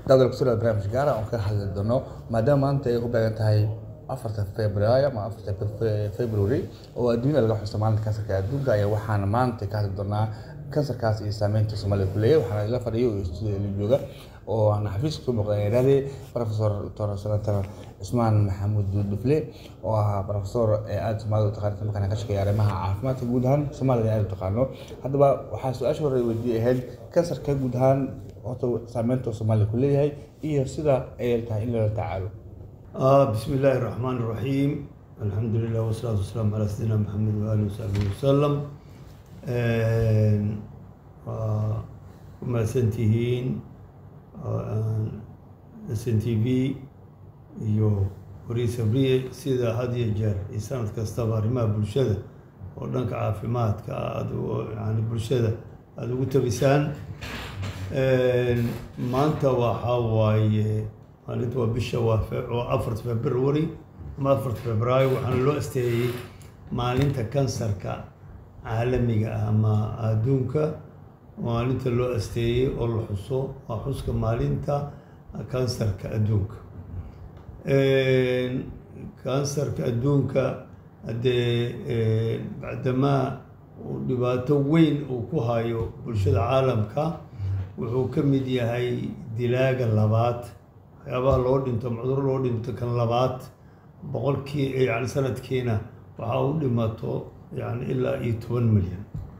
daawada kusoo dhawaad barnaamij gaara oon ka hadli doono maadaama maanta ay ku beegan tahay afarta februaayo ama afarta february oo adduunyada laga xuso maalinta kansarka adduunka ayaa waxaana maanta ka hadli doonaa kansarkaas iyo saameynta soomaalida ku leeyahay waxaana ila fadhiyo oo studio la jooga oo aan xafiiska ku muuqda iraade professor dr senator cusmaan maxamuud dufle oo ah professor ee aada soomaalida u taqaanata markaana ka shaqeeya arrimaha caafimaadka guud ahaan soomaalida aada u taqaano haddaba waxaa su-aasha hore weydiiyay ahayd kansarka guud ahaan horta saameynta soomaalida ku leeyahay iyo sida ay tahay in loola tacaalo آه بسم الله الرحمن الرحيم الحمد لله والصلاة والسلام على سيدنا محمد وآله وصحبه وسلم وما سنتهين سن تي في iyo wari sabriye sida had iyo jeer iyo sanad kastaba arrimaha bulshada oo dhanka caafimaadka aada yani bulshada aada ugu tabisaan maanta waxaa waaye maalinta waa bisha waa waa afarta february ama afarta februaayo waxaana loo asteeyey maalinta kansarka caalamiga ah ama adduunka maalinta loo asteeyey oo la xuso waa xuska maalinta kansarka adduunka kansarka adduunka haddee bacdamaa uu dhibaato weyn uu ku hayo bulshada caalamka wuxuu ka mid yahay dilaaga labaad waxyaabaha loo dhinto macduro loo dhinto kan labaad boqolkii yani sanadkiina waxaa u dhimato yani ilaa iyo toban milyan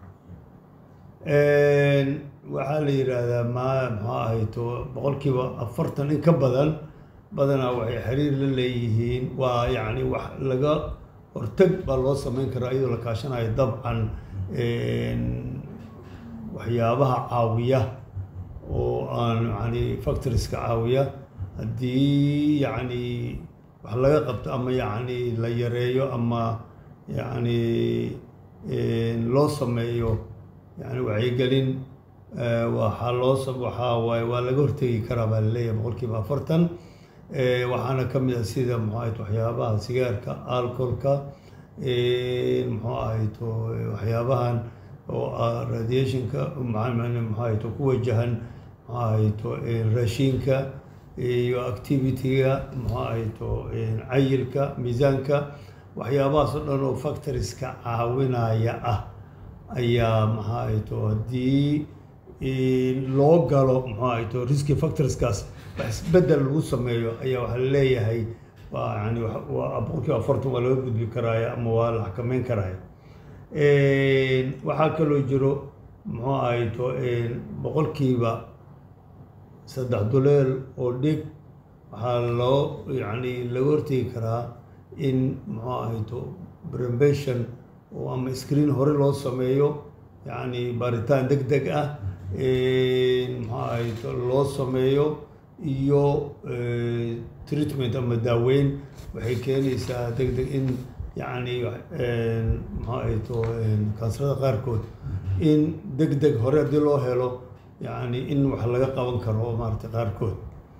waxaa la yidhaahdaa ma maxaa ahayto boqolkiiba afartan in ka badan badanaa waxay xiriir la leeyihiin waa yacni wax laga hortag baa loo sameyn karaa iyadoo la kaashanayo dabcan waxyaabaha caawiya oo aan yani factoriska caawiya haddii yacni wax laga qabto ama yacni la yareeyo ama yacni loo sameeyo yani wacyigelin waxaa loo waxaa waaye waa laga hortegi karaa baa laleeyahay boqolkiiba afartan waxaana ka mid ah sida muxuu ahayt waxyaabaha sigaarka alcoholka muxuu ahayto waxyaabahan oo ah radiationka muxuu ahayto ku wajahan muxuu ahayto raashinka iyo activity-ga muxuu ahayto cayilka miisaanka waxyaabahaas oo dhan oo factoriska caawinaya ah ayaa maxaa ahayto haddii loo galo muxuu ahayto risky factorskaas wax isbedel lagu sameeyo ayaa waxaa laleeyahay waa yani waa boqolkiiba afartan waa laga gudbi karaaya ama waa la xakameyn karaaya waxaa kaloo jiro muxuu ahayto boqolkiiba saddex duleel oo dhig waxaa loo yani laga hortegi karaa in muxuu ahayto brembation oo ama screen hore loo sameeyo yani baaritaan deg deg ah muxuu ahayto loo sameeyo iyo treatment ama daaweyn waxay keenaysaa deg deg in yacni muxuu ahayto kansarada qaarkood in deg deg hore haddii loo helo yacni in wax laga qaban karo maaragtay qaarkood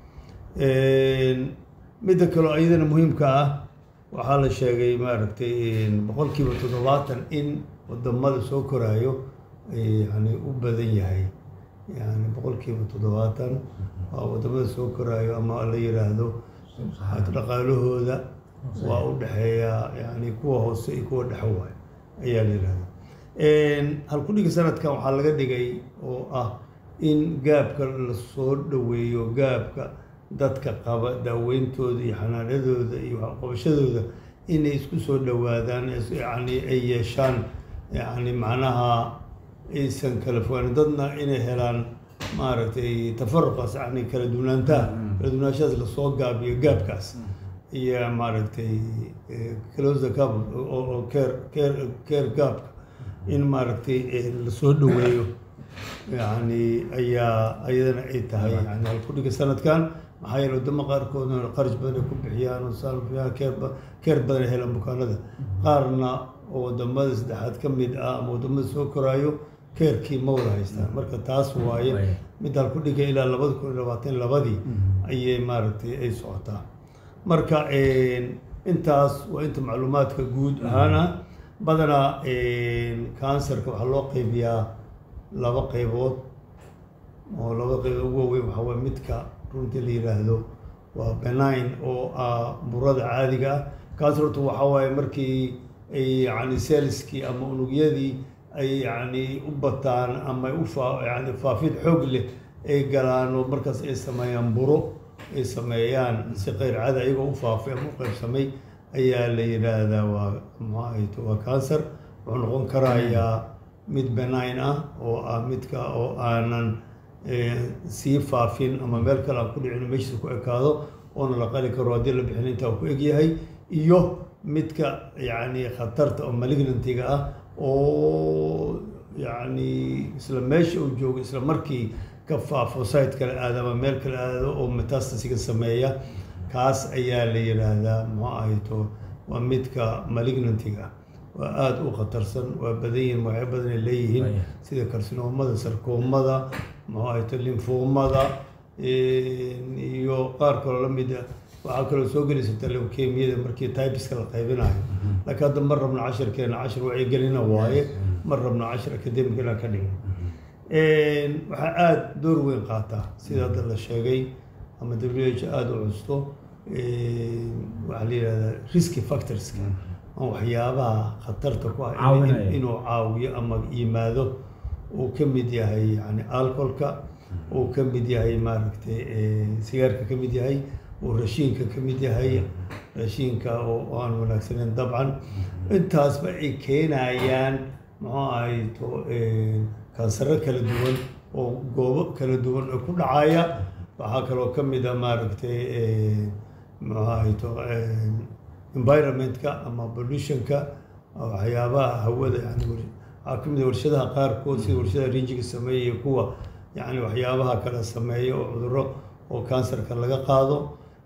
midda kaleo iyadana muhiimka ah waxaa la sheegay maaragtay boqolkiiba toddobaatan in wadamada soo koraayo yani u badan yahay yani boqolkiiba toddobaatan waa wadamada soo koraayo ama la yiraahdo dhaqaalahooda waa u dhexeeyaa yani kuwa hoose iyo kuwa dhexe waayo ayaa la yihahda halkudhigi sanadkan waxaa laga dhigay oo ah in gaabka lasoo dhaweeyo gaabka dadka qaba daaweyntooda iyo xanaanadooda iyo waxqabashadooda inay isku soo dhawaadaan yani ay yeeshaan yani macnaha aysan kala fogaanin dadna inay helaan maaragtay tafaruqaas yani kala duwanaantaha kala duwanaanshahaas lasoo gaabiyo gaabkaas iyo maaragtay close gap oo care care care gaabka in maaragtay lasoo dhaweeyo yani ayaa ayadana ay tahay yani halkudhiga sanadkan maxaa yeele wadamo qaarkoodna qarash badan ay ku bixiyaan oo saalfiyaa keer keer badan ay helaan bukaanada qaarna oo wadamada saddexaad ka mid ah ama wadamada soo koraayo keerkii ma wada haystaan marka taas waaye mid halkudhiga ilaa labada kun iyo labaatan labadii ayay maaragtay ay socotaa marka intaas waa inta macluumaadka guud ahaana badanaa kansarka waxaa loo qeybiyaa laba qeybood oo labada qayb ugu waaweyn waxaa waye midka runtii la yiraahdo waa benign oo ah burada caadiga ah kaas horta waxaa waaye markii ay yani selskii ama unugyadii ay yani u bataan ama ay u faa yani faafid xoog leh ay galaan oo markaas ay sameeyaan buro ay sameeyaan si qeyr caadi ayagoo u faafay ama u qaybsamay ayaa la yidhaahdaa waa maxaahayd waa cancer wuxuu noqon karayaa mid benign ah oo ah midka oo aanan sii faafin ama meel kale aan ku dhicin meeshiisa ku ekaado oona la qali karo haddii la bixin intaa ku egyahay iyo midka yacni khatarta oo malignantiga ah oo yacni isla meesha uu joogo isla markii ka faafo site kale aado ama meel kale aado oo metastasiga sameeya kaas ayaa la yidhaahdaa muxuu ahayto waa midka malignantiga ah waa aada u khatarsan waa badan yihiin magacyo badan ay leeyihiin sida karsinoomada sarkoomada muxuu ahayto linfoomada iyo qaar kaloo la mid ah waxaa kaloo soo gelaysa leukemiyada markii tybiska la qaybinayo laakiin hadda mar rabna cashirkeena cashir wacyigelina waaye mar rabna cashir academic inaan ka dhigno waxaa aada door weyn qaataa sida hadda la sheegay ama w h aada u custo waxaa la yidhahdaa risky factorska ama waxyaabaha khatarta ku ah inuu caawiyo ama yimaado uu ka mid yahay yani alcoholka uu ka mid yahay maaragtay sigaarka ka mid yahay uu rashiinka ka mid yahay rashiinka oo aan wanaagsaneyn dabcan intaasba ay keenayaan muxuu ahay to kansaro kala duwan oo goobo kala duwan oo ku dhacaya waxaa kaloo ka mid a maaragtay muxuu ahay to environmentka ama pollutionka waxyaabaha hawada yani waxaa ka mid a warshadaha qaarkood sida warshadaha rinjiga sameeya iyo kuwa yani waxyaabaha kala sameeya oo cuduro oo kansarka laga qaado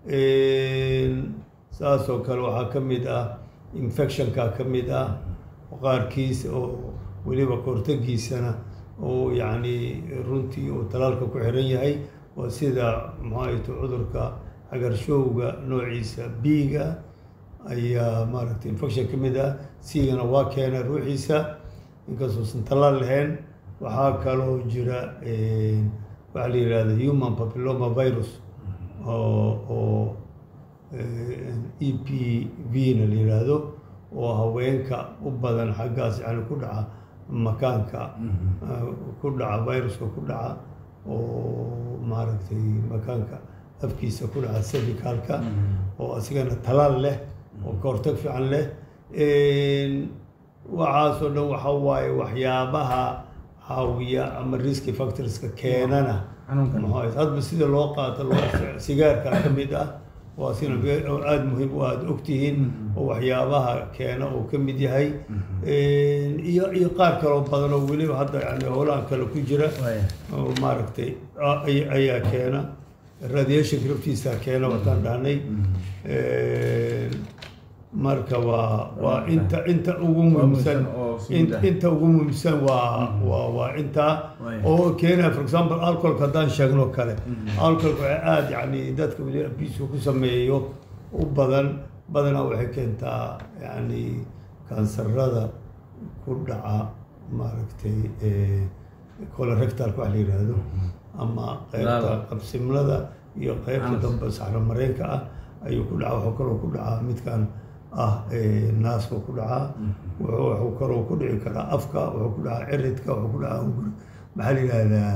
saasoo kale waxaa ka mid ah infectionka ka mid ah qaarkiis oo weliba kahortagiisana oo yacni runtii uu talaalka ku xiran yahay waa sida maxaayto cudurka cagarshowga noociisa b-ga ayaa maaragtay infection ka mid ah c-gana waa keena ruuxiisa inkastoosan talaal lahayn waxaa kaloo jira waxaa la yihahda human papilloma virus oo oo e p v na la yidhaahdo oo haweenka u badan xaggaas yani ku dhaca makaanka ku dhaca viruska ku dhaca oo maaragtay makaanka afkiisa ku dhaca cervicalka oo asigana talaal leh oo kahortag fiican leh waxaasoo dhan waxa waaye waxyaabaha caawiya ama risky factorska keenana hadba sida loo qaato loo sigaarka ka mid ah waa sina aada muhiim u aada ogtihiin oo waxyaabaha keena uu ka mid yahay iyo iyo qaar kaloo badan oo weliba hadda yani howlahan kale ku jira oo maaragtay ayaa keena radiation graftiisa keena wataan dhahnay marka waa waa inta inta ugu muhiimsan inta ugu muhiimsan waa waa waa intaa oo keena for example alcoholka haddaan sheegno kale alcoholka waxay aada yani dadka weli abiiska ku sameeyo u badan badanaa waxay keentaa yani kansarada ku dhaca maaragtay colorectalka wax la yidhaahdo ama qeybta qabsimlada iyo qeybta dambe saxro mareenka ah ayuu ku dhaca waxuu kaloo ku dhacaa midkan ah naaska ku dhacaa wuxuu kaloo ku dhici karaa afka wuxuu ku dhacaa ciridka wuxuu ku dhacaa hunguri maxaa la yidhahdaa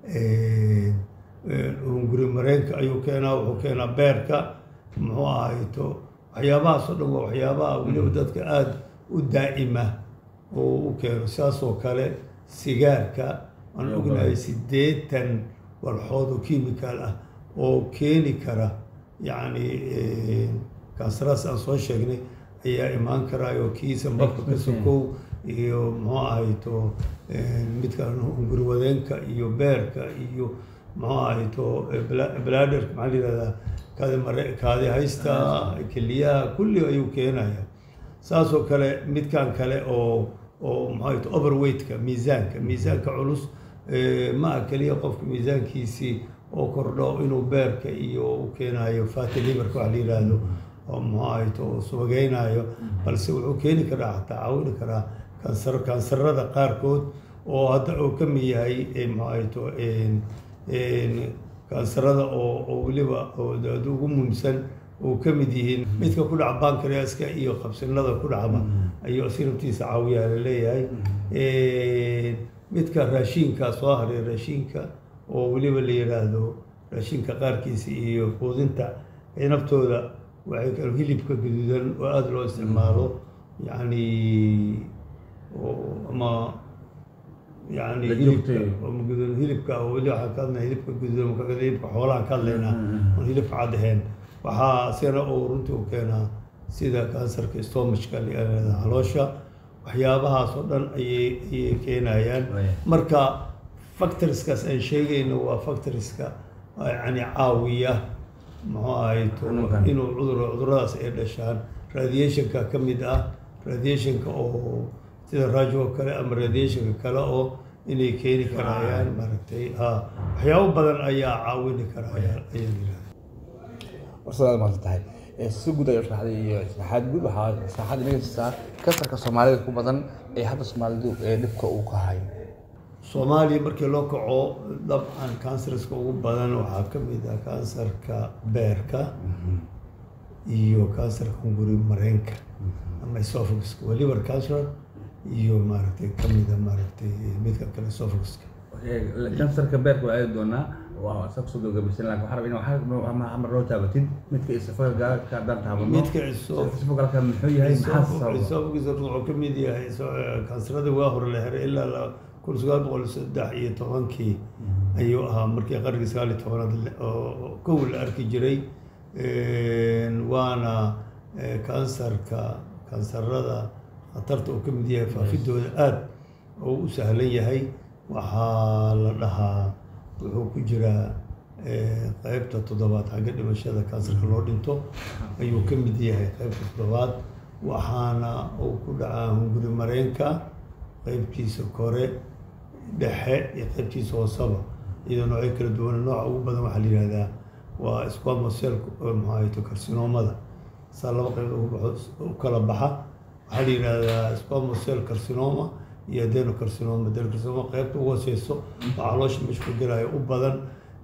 hunguri mareenka ayuu keenaa wuxuu keenaa beerka muxuu ahayto waxyaabahaasoo dhan waa waxyaabaha weliba dadka aada u daa'ima oo u keeno sidaasoo kale sigaarka aan ognahay siddeetan walxood oo kimikaal ah oo keeni kara yacni kansaraas aan soo sheegnay ayaa imaan karaayo kiisa marka ka sokow iyo muxuu ahayto midka hunguriwadeenka iyo beerka iyo muxuu ahayto bladerka maxaa la yihahdaa kaadi mare kaadi haysta keliyaha kulli ayuu keenaya saasoo kale midkan kale oo oo muxuu ahayto overweightka miisaanka miisaanka culus ma ah keliya qofka miisaankiisii oo kordho inuu beerka iyo u keenayo fatty liverka wax la yidhaahdo oo muxuu ahayto subageynayo balse wuxuu keeni karaa xataa caawini karaa kansar kansarada qaarkood oo hadda uu ka mid yahay muxuu ahayto kansarada oo oo weliba oo aad ugu muhiimsan oo ka mid yihiin midka ku dhaca bankreaska iyo qabsinada ku dhacba ayuu sirabtiisa caawiyaa la leeyahay midka raashinka soo haray raashinka oo weliba la yidhaahdo raashinka qaarkiisa iyo quudinta naftooda waxay kal hilibka gaduudan oo aada loo isticmaalo yacni ama yani hilibka gududan hilibka weli waxaan ka hadlaya hilibka gududan marka hilibka xoolahan ka hadlaynaa oon hilibka cad ahayn waxaa isagana uu runtii u keenaa sida kansarka stomachka layihahda caloosha waxyaabahaas oo dhan ayay ayay keenayaan marka factoriskaas aan sheegayno waa factoriska yani caawiya muxuu ahay inuu cudur cuduradaas ay dhashaan radiationka ka mid ah radiationka oo sida raajo oo kale ama radiationka kale oo inay keeni karayaan maaragtay ha waxyaabo badan ayaa caawini karaya ayaa yirahda warsaad maanta tahay si guud ay sharaxday iyo sharaxaad guud waxaa sharaxaad inaga siisaa kansarka soomaalida ku badan ee hadda soomaalidu ee dhibka uu ka hayo soomaaliya markii loo kaco dabcan kansarska ugu badan waxaa ka mid ah kansarka beerka iyo kansarka hunguri mareenka ama esophaguska waa liver cancer iyo maaragtay kamida maaragtay midka kale esophaguska kansarka beerka waa aadi doonaa waa sa kusoo gabagabaysan laakin waxaa rabaa in hamar loo taabatid midka isafaga ka haddaan taabano midka isafagalka muxuu yahay maxaa sababa esophagus wuxuu ka mid yahay kansarada waa hore la heray ilaa kun sagaal boqol saddex iyo tobankii ayuu ahaa markii qarnigii sagaal iyo tobanaad oo kow la arki jiray waana kansarka kansarada khatarta uu ka mid yahay faafidooda aada oo u sahlan yahay waxaa la dhahaa wuxuu ku jiraa qeybta toddobaad xagga dhimashada kansarka loo dhinto ayuu ka mid yahay qeybta toddobaad waxaana uu ku dhacaa hunguri mareenka qeybtiisa kore dhexe iyo qeybtiisa hoosaba iyadoo noocyo kala duwan nooca ugu badan waxaa la yihahdaa waa squamosel maxaato carcinomada saa laba qeyb ugu baxo u kala baxa waxaa la yihahdaa squamosel carcinoma iyo adenocarcinoma adenocarcinoma qeybta ugu hooseyso oo caloosha meesha ku gelaya u badan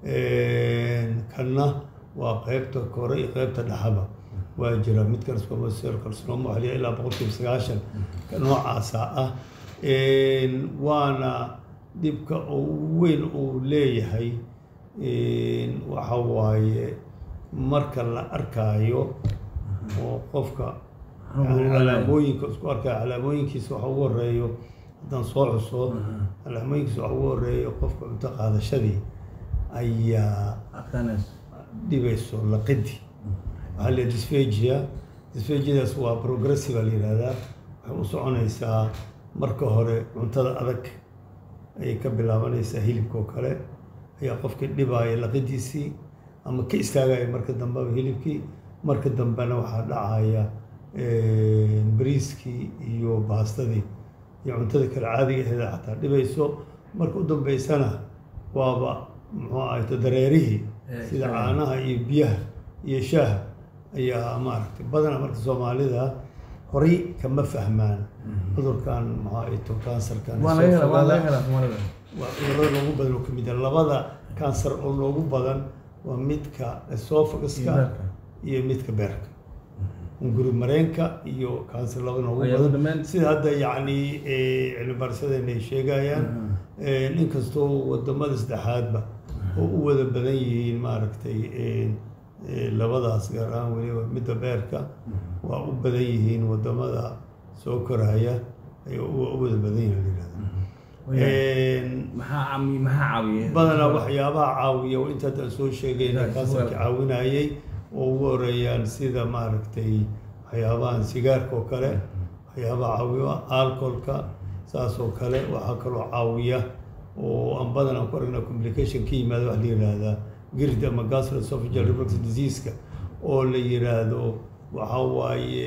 kanna waa qeybta kore iyo qeybta dhexaba waa jira midkan squamosel carcinoma waxaa la yihahdaa ilaa boqolkiiba sagaashan noocaasa ah waana dhibka ugu weyn uu leeyahay waxa waaye marka la arkaayo oo qofka calaamooyinka isku arkaayo calaamooyinkiisa waxa ugu horeeyo haddaan soo xuso calaamooyinkiisa waxa ugu horeeyo qofka cunto qaadashadii ayaa dhibayso laqidi waxaa la dysphagia dysphagiadaas waa progressive la yihahdaa waxay u soconaysaa marka hore cuntada adag ayay ka bilaabanaysaa hilibka oo kale ayaa qofkii dhibaaya laqidiisii ama ka istaagaya marka dambeba hilibkii marka dambena waxaa dhacaya bariiskii iyo baastadii iyo cuntada kale caadiga aheeda xataa dhibayso marka u dambeysana waaba muxuu ahayto dareerihii sida caanaha iyo biyaha iyo shaaha ayaa maaragtay badana marka soomaalida horay kama fahmaan cudurkan maxaa ito kansarkan waa cudurada loogu badan oo kamid ah labada kansar oo loogu badan waa midka esophaguska iyo midka beerka hunguri mareenka iyo kansar labada noogu badan sida hadda yacni cilmi baarisadeenna ay sheegayaan inkastoo wadamada saddexaadba oo u wada badan yihiin maaragtay labadaas gaar ahaan weliba midda beerka waa u badan yihiin wadamada soo koraya ay u wada badan yihiin layihahda badanaa waxyaabaha caawiya inta haddaan soo sheegayna kansarka caawinayay oo ugu horeeyaan sida maaragtay waxyaabahan sigaarka oo kale waxyaabaha caawiya alcoholka saas oo kale waxaa kaloo caawiya oo aan badan aan ku aragnaa complication ka yimaada waxa la yihahdaa gird ama gastroesophageal reflux diseaseka oo la yiraahdo waxa waaye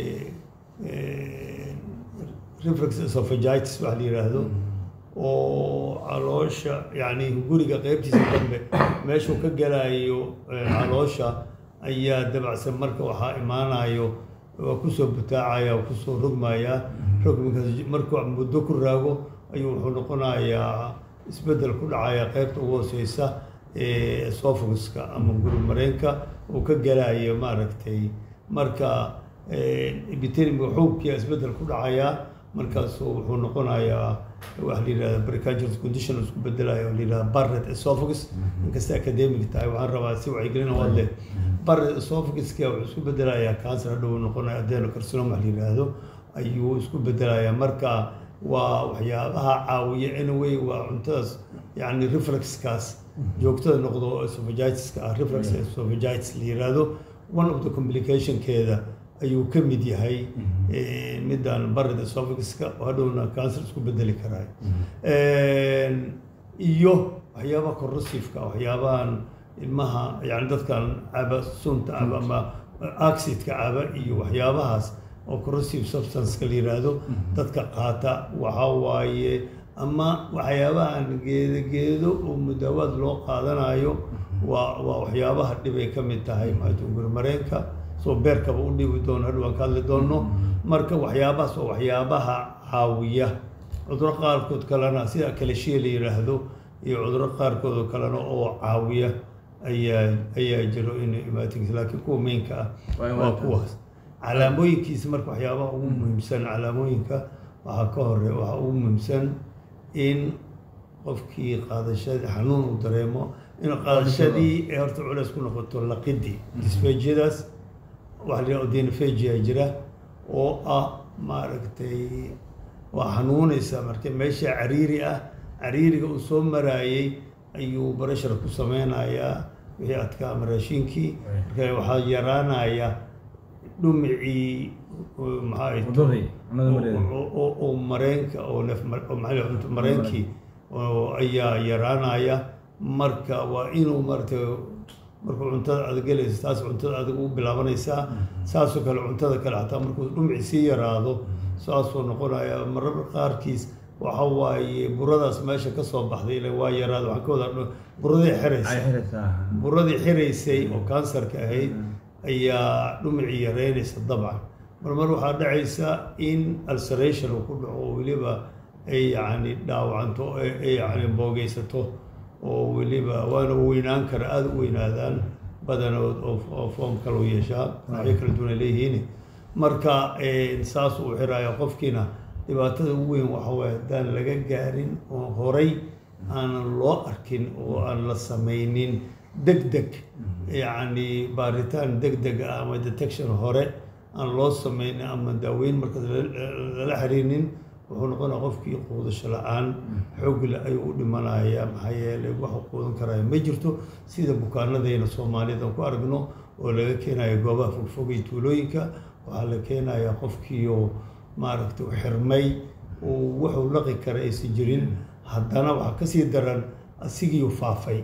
reflux esophagitis waxa la yiraahdo oo caloosha yacni guriga qeybtiisa dambe meeshuu ka galayo caloosha ayaa dabacsan marka waxaa imaanayo waa kusoo butaacaya waa kusoo rogmaya rogminkaas markuu muddo ku raago ayuu wuxuu noqonayaa isbeddel ku dhacaya qeybta ugu hooseysa esophaguska ama gurub mareenka uu ka galayo maaragtay marka epiteliumka xuubkiia isbeddel ku dhacayaa markaasu wuxuu noqonayaa waxa la yidhahda precancerous condition isku bedelayo la yidhahda barret esophagus inkasta academic tahay waxaan rabaa si wacyigelina waad leh barret esophaguska wuxuu isku bedelayaa cancer hadhow noqonaya adenocarcinoma la yidhaahdo ayuu isku bedelayaa marka waa waxyaabaha caawiya anyway waa cuntadaas yacni reflexkaas joogtada noqdo esophagitis-ka ah reflex esophagitis la yidhaahdo one of the complicationkeeda ayuu ka mid yahay middan barred esophagiska oo hadhowna cancer isku bedeli karaa iyo waxyaabaha corrosiveka waxyaabahan ilmaha yani dadkan caba sunta caba ama oxidka caba iyo waxyaabahaas oo corrosive substanceka la yidhaahdo dadka qaata waxa waaye ama waxyaabahan geedo geedo oo mudaawaad loo qaadanayo waa waa waxyaabaha dhibay ka mid tahay maajunguri mareenka soo beerkaba u dhibi doono hadhow aan ka hadli doono marka waxyaabahaas waa waxyaabaha caawiya cuduro qaarkood kalena sida kaleshiya la yidhaahdo iyo cuduro qaarkood oo kalena oo caawiya ayaa ayaa jiro in imaatins laakiin kuwa meynka ah waa kuwaas calaamooyinkiisa marka waxyaabaha ugu muhiimsan calaamooyinka waxaa ka hore waxaa ugu muhiimsan in qofkii qaadashadii xanuun uu dareemo in qaadashadii ee horta culeys ku noqoto laqidii disfeejiyadaas waxa la yidhaha odinophagia jira oo ah maaragtay waa xanuunaysa marka meesha cariiri ah cariiriga uu soo maraayey ayuu barashar ku sameynayaa wixii adkaa ama raashinkii marka waxaa yaraanaya dhumicii maxaa mareenka oo neef mareenkii ayaa yaraanaya marka waa inuu maaragtay markuu cuntada adag gelaysa taas cuntada adag u bilaabanaysaa saasoo kale cuntada kale hataa markuu dhumci sii yaraado saasuu noqonaya marar qaarkiis waxa waaye buradaas meesha ka soo baxday ila waa yaraada waxaan ka wadaa buradii xiraysay buradii xiraysay oo kansarka ahayd ayaa dhumicii yareynaysa dabcan marmar waxaa dhacaysa in ulceration uu ku dhaco oo weliba ay yacni dhaawacanto ay yacni boogeysato oo weliba waana weynaan kara aada u weynaadaan badanood oo foom kale u yeeshaa noocyo kala duwan ay leeyihiin marka saas uu xiraya qofkiina dhibaatada ugu weyn waxa waaye haddaan laga gaarin oo horay aanan loo arkin oo aan la samaynin deg deg yacni baaritaan deg deg ah ama detection hore aan loo samaynin ama daaweyn markaas lala xiriirnin wuxuu noqonaya qofkii quudasho la-aan xoogle ayuu u dhimanaya maxaa yeelay waxa quudan karaya ma jirto sida bukaanadayna soomaaliyad aan ku aragno oo laga keenayo goobaha fogfogay tuulooyinka waxaa la keenayaa qofkiioo maaragtay u xirmay uu wuxuu laqi kara aysan jirin haddana waxaa kasii daran asigiiu faafay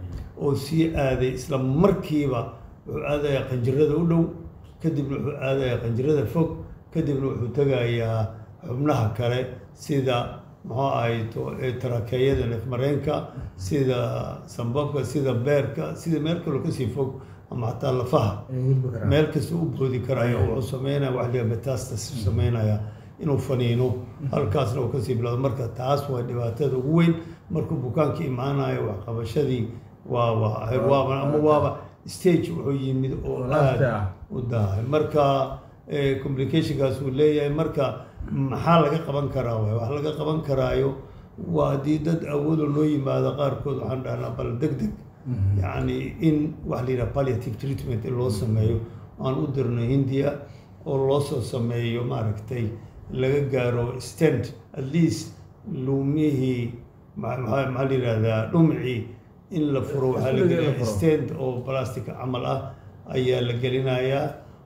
oo sii aaday isla markiiba wuxuu aadayaa qanjirada u dhow kadibna wuxuu aadayaa qanjirada fog kadibna wuxuu tegayaa xubnaha kale sida muxuu ahayto tarakeeyada neefmareenka sida sambabka sida beerka sida meel kaloo kasii fog ama xataa lafaha meel kasta u boodi karaya wuxuu sameynaya wax liga metastas sameynaya inuu faniino halkaasna uu kasii bilowdo marka taas waa dhibaatada ugu weyn markuu bukaanka imaanayo waxqabashadii waa waa ama waaba stage wuxuu yimid oo aada u dahay marka complicationkaas uu leeyahay marka maxaa laga qaban karaa waay wax laga qaban karaayo waa haddii dad awoodo loo yimaado qaarkood waxaan dhahnaa bal deg deg yacni in wax la yidhaha palliative treatment in loo sameeyo aan u dirno hindiya oo loo soo sameeyo maaragtay laga gaaro stand at least luumihii maxaa la yidhahdaa dhumcii in la furo waxaa la gelinayaa stand oo plastic camal ah ayaa la gelinayaa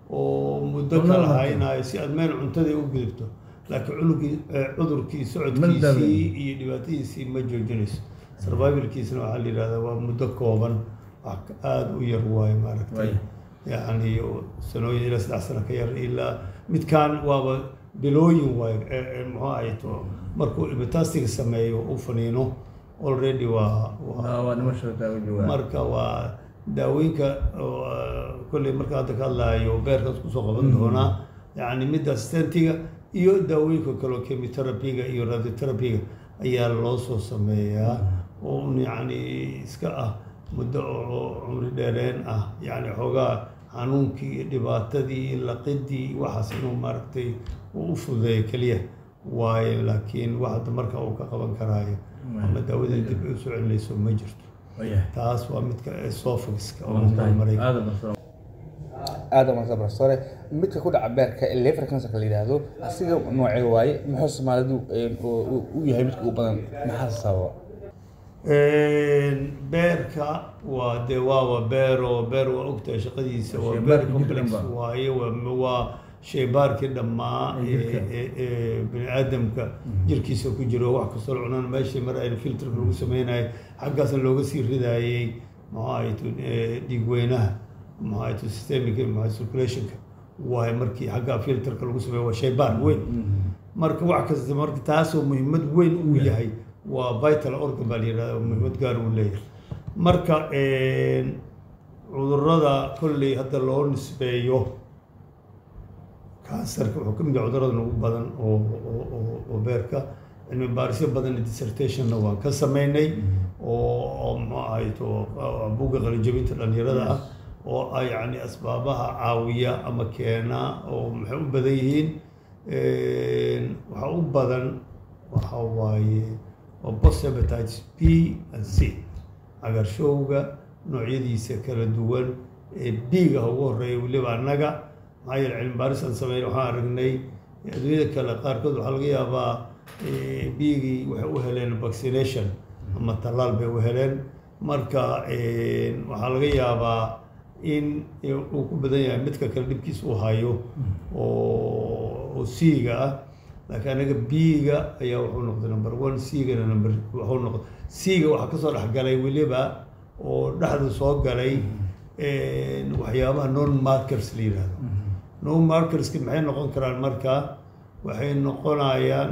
oo muddo kala haynayo si aad meel cuntadii u gudubto laakiin cunugii cudurkii socodkiisii iyo dhibaatadiisii ma joojinayso survivalkiisna waxaa la yidhahdaa waa muddo kooban wax aada u yar waayo maaragtay yacni sanooyin ilaa saddex sano ka yar ilaa midkaan waaba bilooyin waayo muxuu ahayto markuu metastiga sameeyo u faniino already waa marka waa daawooyinka kolley marka hadda ka hadlaayo beerkaas kusoo qaban doonaa yacni midda stentiga iyo daawooyinka kaleo chemoterapiga iyo radioterapiga ayaa loo soo sameeyaa oo un yacni iska ah muddo oo cumri dheereen ah yacni xoogaa xanuunkii iyo dhibaatadii iyo laqidii waxaas inuu maaragtay uu u fududeeyo keliya waaye laakiin wax hadda marka uu ka qaban karaayo ama daawadii dib ay usoo celinayso ma jirto taas waa midka esophagiska oo marmaray aada umaqsan professore midka ku dhaca beerka ee liver cancerka la yidhaahdo asiga noocee waaye muxuu soomaalidu u yahay midka ugu badan maxaa sababa beerka waa dee waaba beero beer waa ogtahay shaqadiisa waa beer complex waaye waa waa shaybaarkii dhammaa ee bini aadamka jirkiisa ku jiro wax kastoo la cunaan meeshii mar ayna filterka lagu sameynayay xaggaasna looga sii ridaayey maxaa ahayto dhiig weynaha maxaa ahayto systemic maxaa circulationka waaye markii xagga filterka lagu sameeyo waa shaybaar weyn marka wax kasta marka taasoo muhiimad weyn uu yahay waa vital organ baa la yihahda muhiimad gaar uu leeyahay marka cudurada kolley hadda loo nisbeeyo kansarka wuxuu ka mid yahay cudurada ugu badan oo oo beerka cilmi baarisyo badan dissertationna waan ka sameynay oo muxuu ahayto buugga qalijabinta dhalinyarada ah oo ah yacni asbaabaha caawiya ama keena oo maxay u badan yihiin waxa u badan waxa waaye waa post hepatitis b and c cagaarshowga noocyadiisa kala duwan ee b-ga ugu horeeya weliba annaga maxaa yeele cilmi baaris aan sameyn waxaan aragnay adduunyada kale qaarkood waxaa laga yaabaa b-gii waxay u heleen vaccination ama tallaal bay u heleen marka waxaa laga yaabaa in uu ku badan yahay midka kale dhibkiisa uu hayo oo c-ga ah laakiin anaga b-ga ayaa wuxuu noqday number one c-gana number wuxuu noqday c-ga waxaa kasoo dhexgalay weliba oo dhexda soo galay waxyaabaha non markers la yihahdo non markerska maxay noqon karaan marka waxay noqonayaan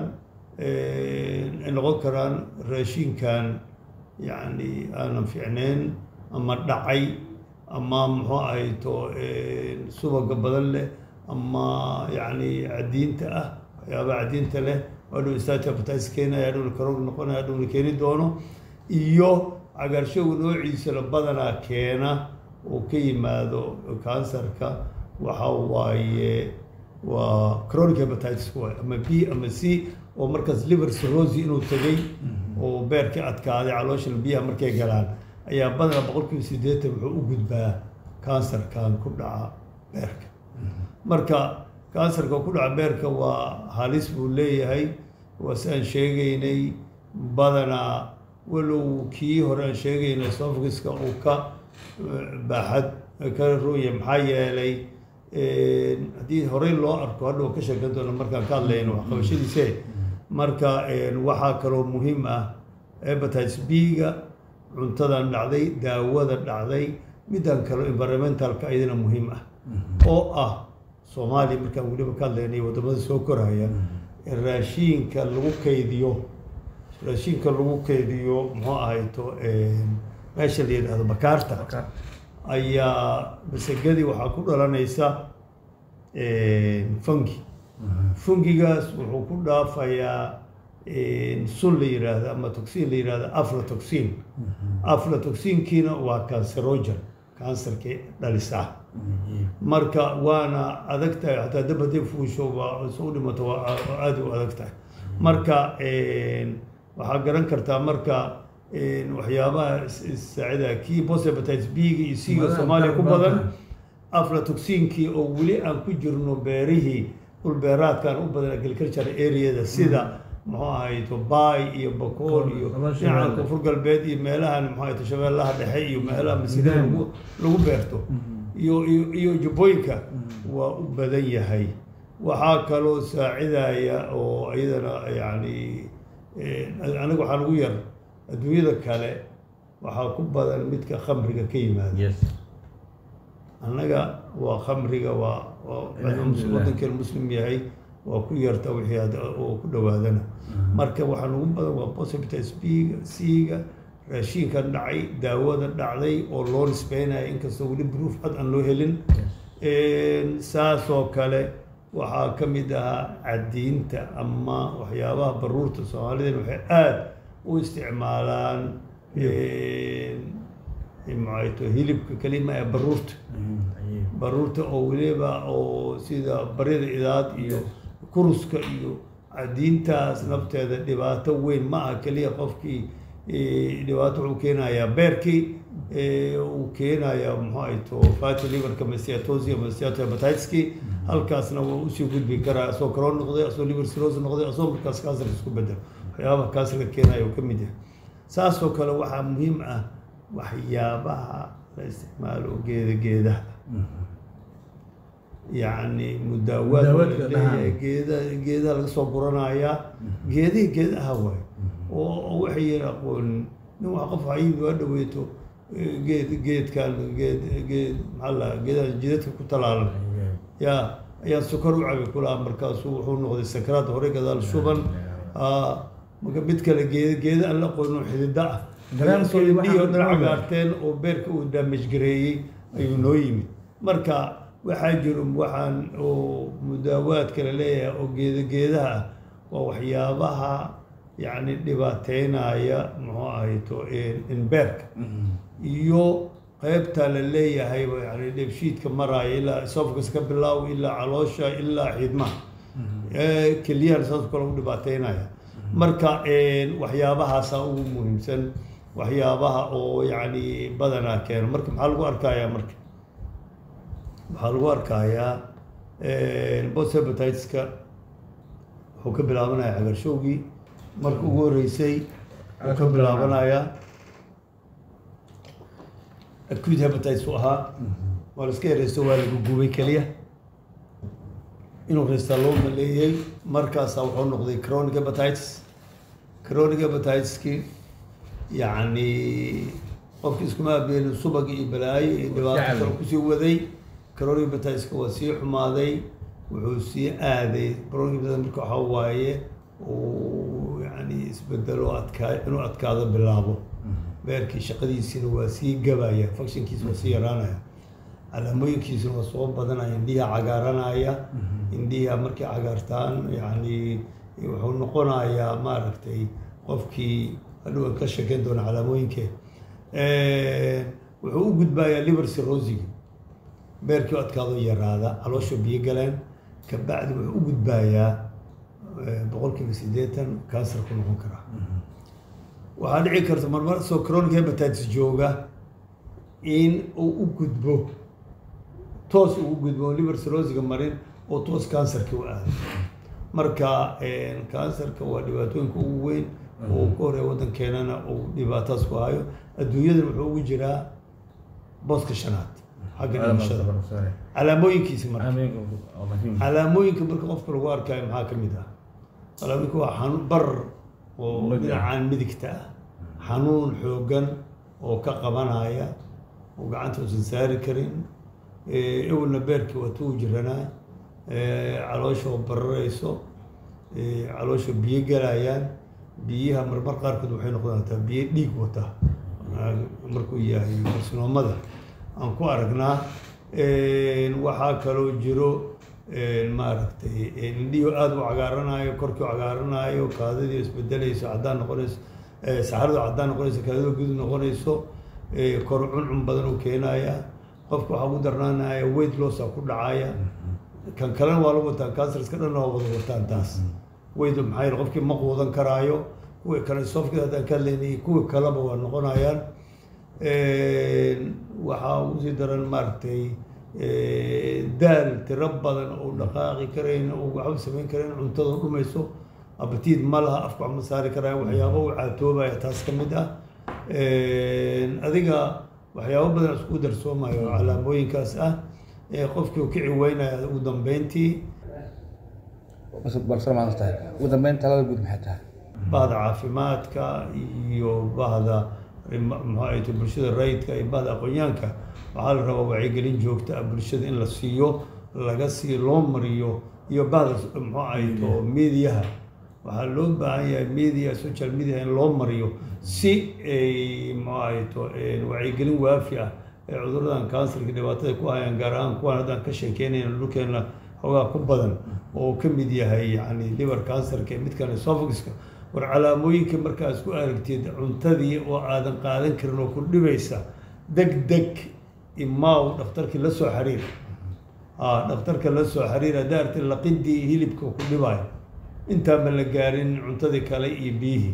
ay noqon karaan raashinkan yacni aanan fiicneyn ama dhacay ama muxuu ahayto subaga badan leh ama yacni cadiinta ah waxyaabaha cadiinta leh adhow stage hepatitis keenaya adhowna karoog noqonaya adhowna keeni doono iyo cagaarshowga noociisala badanaa keena uu ka yimaado kansarka waxa waaye waa chronic hepatitis waay ama b ama c oo markaas liver cirrhosis inuu tegay oo beerkii adkaaday caloosha biyaha markay galaan ayaa badanaa boqolkiiba siddeetan wuxuu u gudbaa kansarkan ku dhaca beerka marka kansarka ku dhaca beerka waa halis buu leeyahay waa si aan sheegaynay badanaa walow kii hore aan sheegaynay esophagiska uu ka baaxad ka rooya maxaa yeelay haddii horey loo arko hadha ka sheekan doona markaan ka hadlayno waxqabashadiise marka waxaa kaloo muhiim ah hepatitis b-ga cuntadan dhacday daawada dhacday midaan kaloo environmentalka ayadana muhiim ah oo ah soomaaliya markaan weliba ka hadlaynay waddamada soo koraya raashiinka lagu kaydiyo raashiinka lagu kaydiyo muxuu ahayto meesha la yidhahdo bakaarta ayaa masagadii waxaa ku dhalanaysa fungi fungigaas wuxuu ku dhaafayaa sun la yidhaahdo ama toxin la yidhahdo aflatoxin aflatoxinkiina waa cancerogen kansarkii dhalisaa marka waana adag tahay xataa dab haday fuusho waa soo dhimato waa aada u adag tahay marka waxaa garan kartaa marka waxyaabaha saacida kii bosepatitis b-ga iyo c-ga soomaaliya ku badan aflatoxinkii oo weli aan ku jirno beerihii dhulbeeraadkan u badan agriculture areada sida muxuu ahayto baay iyo bakool iyo dhinaca koonfur galbeed iyo meelahan muxuu ahayto shabeellaha dhexe iyo meelaha masjidada lagu lagu beerto iyo iyo iyo jubbooyinka waa u badan yahay waxaa kaloo saacidaya oo iyadana yacni aniga waxaa lagu yar adduunyada kale waxaa ku badan midka khamriga ka yimaada annaga waa khamriga waa wadankeen muslim yahay waa ku yarta wixii oo ku dhawaadana marka waxaa ugu badan waa posibitis b-ga c-ga raashiinkan dhacay daawada dhacday oo loo nisbeynaya inkastoo weli bruuf cad aan loo helin saasoo kale waxaa ka mid ahaa cadiinta ama waxyaabaha baruurta soomaalideen waxay aada u isticmaalaan maxayto hilibka kelima ee baruurta baruurta oo weliba oo sida baryada idaad iyo kuruska iyo diintaas nafteeda dhibaato weyn ma aha keliya qofkii dhibaato wuxuu keenayaa beerkii uu keenayaa muxuu ahayto fatty liverka masiatosi masiato hepatitiskii halkaasna waa usii gudbi karaa asoo crohn noqday asoo liver cirrhosis noqday asoo markaas kansar isku bedel waxyaabaha kansarka keenaya uu ka mid yahay saasoo kale waxaa muhiim ah waxyaabaha la isticmaalo geeda geedaha yacni mudaawaad Mudaawaadka leeyahay dhahaan. geeda geedaha laga soo guranayaa geedihii geedaha waay oo waxay yihiin aqoon nin wax qof hayid waa dhaweeto eh, geed geedkan geed geed maxaa la geedaha jidadka ku talaalan ya ayaa sokor u cabi kulaha markaasuu wuxuu noqday sakaraad hore gadaal shuban Ah, marka mid kale geeda geeda aan la aqoonin oo xidida ah Barnaamijkeedii waxaa dhiyo ku dhan jira- cagaarteen oo beerka uu damage gareeyey ayuu noo yimid marka waxaa jiro waxaan oo mudaawaad kale leeyahay oo geeda geedaha ah waa waxyaabaha yacni dhibaateynaya muxuu ahayto in beerka iyo qaybta la leeyahay yani dheebshiidka maraya ilaa esophagus ka bilaaw ilaa caloosha ilaa xiidmaha Eh, kelyahan saas kale u dhibaateynaya marka waxyaabahaasa ugu muhiimsan waxyaabaha oo yacni badanaa keeno marka maxaa lagu arkayaa marka waxaa lagu arkayaa post hepatitiska wuxuu ka bilaabanaya cagarshowgii marka ugu horreysay wuxuu ka bilaabanayaa acute hepatitis u ahaa waa la iska yareysto waa lagu gubay keliya inuu reystaa loo maleeyey markaasaa wuxuu noqday chronic hepatitis chronic hepatitiskii yacni qofki iskuma abeelin subag iyo balaayo iyo dhibaato Jacayl. kale kusii waday chronic hepatitiska waa sii xumaaday wuxuu sii aaday chronic hepatitis marka waxaa waaye uu yani isbedelo adkaa inuu adkaado bilaabo beerkii shaqadiisina waa sii gabaya functionkiisa waa sii yaraanaya calaamooyinkiisuna waa soo badanaya indhiha cagaaranaya indhiha markay cagaartaan yani wuxuu noqonayaa maaragtay qofkii hadhowan ka sheekeyn doona calaamooyinkee wuxuu u gudbayaa liver cirrhosigi beerkii u adkaado yaraada caloosha biyo galeen kabacdi wuxuu u gudbayaa eh, boqolkiiba siddeetan kansar ku noqon karaa waxaa dhici karta marmar soo chronic hepatitis jooga in uu u gudbo toos ugu gudbo liver cirrhosiga marin oo toos kansarka u aado marka kansarka waa dhibaatooyinka ugu weyn oo ka horeeya waddankeenana uu dhibaataas ku hayo adduunyadan wuxuu ugu jiraa booska shanaad xagga dhimashada calaamooyinkiisa marka calaamooyinka marka qofka lagu arkayo maxaa ka mid ah calaamooyinka waa xanuun barar oo Mid ah. dhinacaan midigta ah xanuun xooggan oo ka qabanaya oo gacanta uusan saari karin Eh, ewelna beerkii waa tuu jiranaa Eh, caloosha oo bararayso Eh, caloosha biyo galayaan biyaha marmar qaarkood waxay noqdaan hataa biyo dhiig wata Ah, markuu yahay karsinoomada aan ku aragnaa Eh, waxaa kaloo jiro eh, maaragtay eh, indhihi aada u cagaaranayo korkii u cagaaranayo kaadadii isbedelayso caddaan noqonayso eh, saxaradu caddaan noqonayso kaadada gudub noqonayso eh, kor cuncun badan u keenaya qofka waxaa ugu darnaanaya weight lossaa ku dhacaya kan kalena waa la wataan cancerska dhanna waa wada wataan taas weight maxaa yeele qofkii ma quudan karaayo kuwii kale sofkida haddaan ka hadlaynay kuwii kaleba waa noqonayaan waxaa ugu sii daran maaragtay daal tiro badan oo dhaqaaqi karayn oo waxba samayn karayn cuntada dhumayso abatiid ma laha afka wax ma saari karaya waxyaabo u caatoobaya taas ka mid ah adiga waxyaabo badan isku darsoomayo oo calaamooyinkaas ah ee qofkii uu kici weynaya ugu dambeyntii bas balse maanta tahay ugu dambeyn talada guud maxay tahay bahda caafimaadka iyo bahda muxuu ahayto bulshada rayidka iyo bahda aqoonyaanka waxaa la rabaa wacyigelin joogta ah bulshada in la siiyo laga sii loo mariyo iyo bahda muxuu ahayto mediaha waxaa loo baahan yahay media social media in loo mariyo si ay muxuu ahayto wacyigelin waafi ah ee cuduradan kansarka dhibaatada ku hayaan gaar ahaan kuwaan haddaan ka sheekeynayna dhulkeena xoogaa ku badan oo ka mid yahay yani liver cancerka iyo midkan esophaguska war calaamooyinka markaas ku aragtid cuntadii oo aadan qaadan karin oo ku dhibaysa deg deg imaaw dhakhtarkii la soo xiriir ah dhakhtarka la soo xiriir haddaa arti laqidii hilibka ku dhibayo intaanba la gaarin cuntadii kale iyo biyihii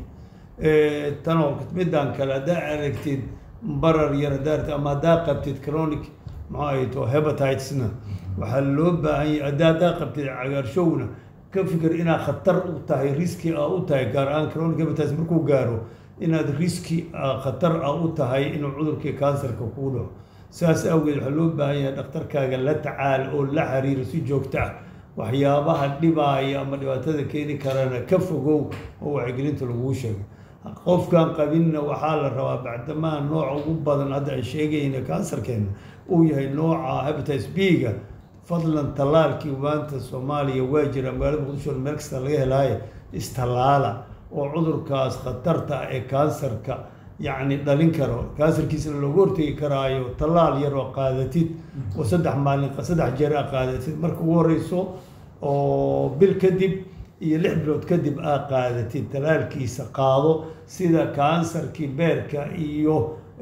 tanoo midaan kale haddaa aragtid barar yar haddaa aragtid ama haddaa qabtid chronic maxaa ay to hepatitesna waxaa loo baahan yahay haddaa haddaa qabtid cagaarshowna ka fikir inaad khatar u tahay riski a u tahay gaar ahaan chronic hepatitis markuu gaaro inaad riski khatar a u tahay inuu cudurkii kansarka kuu dhaco saas awgeed waxaa loo baahan yahay dhakhtarkaaga la tacaal oo la xiriiro si joogto ah waxyaabaha dhibaaya ama dhibaatada keeni karana ka fogow oo wacyigelinta laguu sheegay qofkan qabinna waxaa la rabaa bacdamaa nooca ugu badan hadda ay sheegayna kansarkeena uu yahay nooca hepatitis b-ga fadlan tallaalkii maanta soomaaliya waa jira magaalada muqdisho meel kasta laga helaayo istallaala oo cudurkaas khatarta ah ee kansarka yacni dhalin karo kansarkiisana looga hortegi karaayo tallaal yar oo qaadatid oo saddex maalin saddex jeer a qaadatid marka ugu horeyso oo bil kadib iyo lix bilood kadib aa qaadatid tallaalkiisa qaado sida kansarkii beerka iyo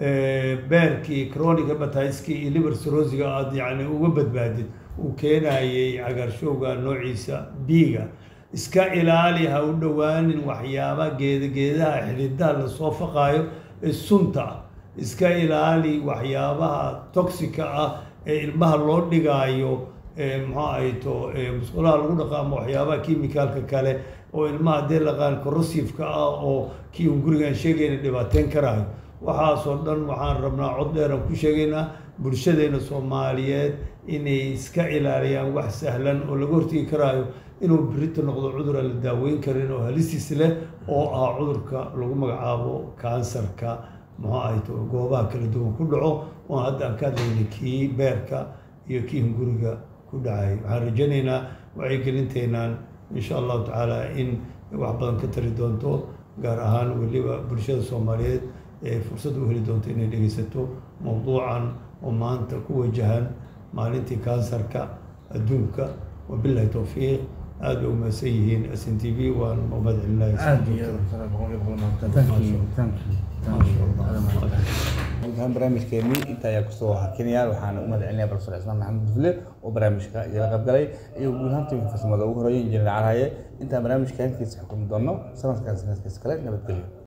beerkii chronic hepatitiskii iyo liver cirrhosiga aada yacni uga badbaadid uu keenayay cagaarshowga noociisa b-ga iska ilaali ha u dhowaanin waxyaaba geeda geedaha xididaha lasoo faqaayo ee sunta ah iska ilaali waxyaabaha toxica ah ee ilmaha loo dhigaayo maxaa ay to musqulaha lagu dhaqo ama waxyaabaha kimicalka kale oo ilmaha haddee laqaan corrosiveka ah oo kii un gurigaan sheegayna dhibaateyn karaayo waxaasoo dhan waxaan rabnaa cod dheeraan ku sheegaynaa bulshadeena soomaaliyeed inay iska ilaaliyaan wax sahlan oo laga hortegi karaayo inuu birita noqdo cudur aan la daaweyn karin oo halistiis leh oo ah cudurka lagu magacaabo kansarka muxuu ahay to goobaha kala duwan ku dhaco oon hadda aan ka hadlaynay kii beerka iyo kii hunguriga ku dhacay waxaan rajaynaynaa wacyigelinteenaan insha allahu tacaala in wax badan ka tari doonto gaar ahaan weliba bulshada soomaaliyeed ee fursad u heli doonto inay dhegeysato mowduucan oo maanta ku wajahan maalintii kansarka adduunka wabilahi towfiiq aada bay umahadsan yihiin s n t v waan umad celinayaa barnaamijkeeni inta ayaa kusoo hakinaya waxaana u mahad celinaya profesor cismaan maxamed dufle oo barnaamijka igala qaybgalay iyo guud ahaan tiimka farsamada ugu horeeyay injineer caraye intaan barnaamijka halkiisa xukumi doono sanadkan sanadkiisa kale nabadgelyo